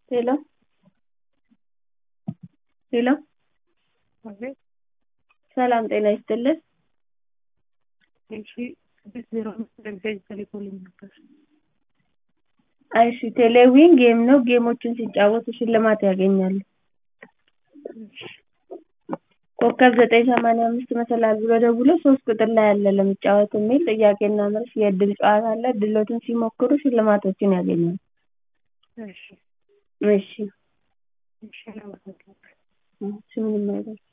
ሄሎ ሄሎ አቤት ሰላም ጤና ይስጥልን እሺ ስድስት ዜሮ አምስት ደብዳቤ ተልኮልኝ ነበር። እሺ ቴሌዊን ጌም ነው ጌሞችን ሲጫወቱ ሽልማት ያገኛሉ ኮከብ ዘጠኝ ሰማንያ አምስት መሰላል ብሎ ደውሎ ሶስት ቁጥር ላይ አለ ለመጫወት የሚል ጥያቄና መልስ የእድል ጨዋታ አለ እድሎትን ሲሞክሩ ሽልማቶችን ያገኛሉ እሺ እሺ እሺ አመሰግናለሁ። እሺ ምንም አይደለም